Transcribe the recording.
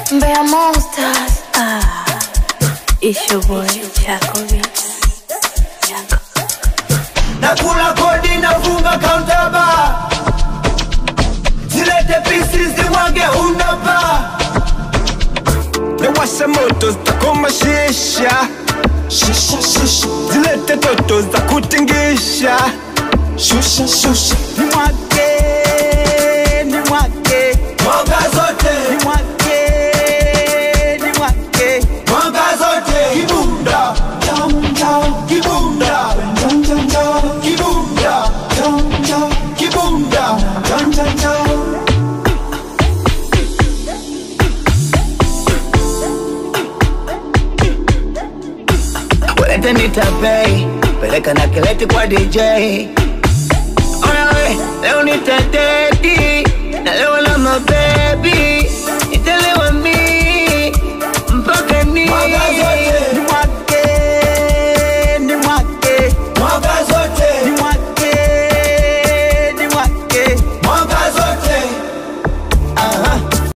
Mbeya Monsters. Ah, it's your boy Chaco Beats. Chaco. nakula kodi nafunga countaba zilete pisi zimwage unaba Nawasha moto zitakoma shisha shisha shisha zilete toto za kutingisha shusha shusha nimwake nimwake mwanga zote nimwake nimwake mwanga zote kibunda jam jam kibunda jam jam jam kibunda jam jam kibunda jam jam jam Walete nitapei peleka na kileti kwa DJ Ona we leo nitateti na leo na mabebi